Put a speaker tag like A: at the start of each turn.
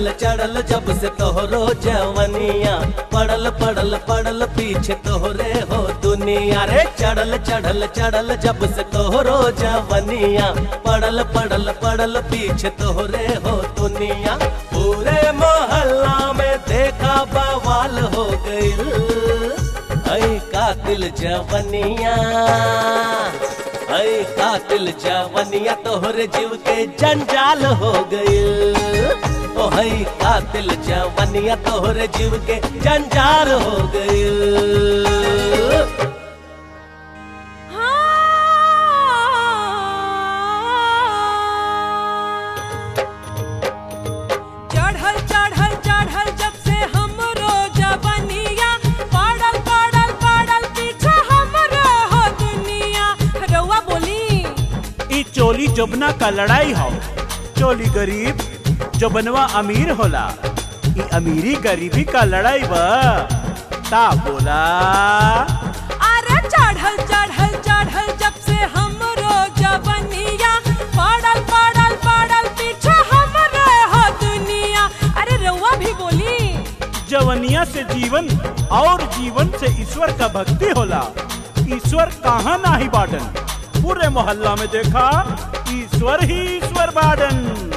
A: चढ़ल चढ़ल जब से तोहरो जवनिया पड़ल पड़ल पड़ल पीछे तोहरे हो दुनिया रे चढ़ल चढ़ल चढ़ल जब से तोहरो जवनिया पड़ल पड़ल पड़ल पीछे तोहरे हो दुनिया पूरे मोहल्ला में देखा बवाल हो गइल ऐ कातिल जवनिया ऐ कातिल जवनिया तोहरे जीव के जंजाल हो गइल ओ है कातिल जवनिया तोहरे जीव के जंजाल हो गइल
B: चढ़ल चढ़ल चढ़ल जब से हमरो जवनिया पड़ल पड़ल पड़ल पीछे हमरो हो दुनिया रउआ बोली
C: ई चोली जोबना का लड़ाई हो चोली गरीब जोबनवा अमीर होला ई अमीरी गरीबी का लड़ाई बा ता बोला
B: अरे चढ़ल चढ़ल चढ़ल जब से हमरो जवनिया पड़ल पड़ल पड़ल पीछे हमरो हो दुनिया अरे रउआ भी बोली
C: जवनिया से जीवन और जीवन से ईश्वर का भक्ति होला ईश्वर कहाँ नाही बाटन पूरे मोहल्ला में देखा ईश्वर ही ईश्वर बाटन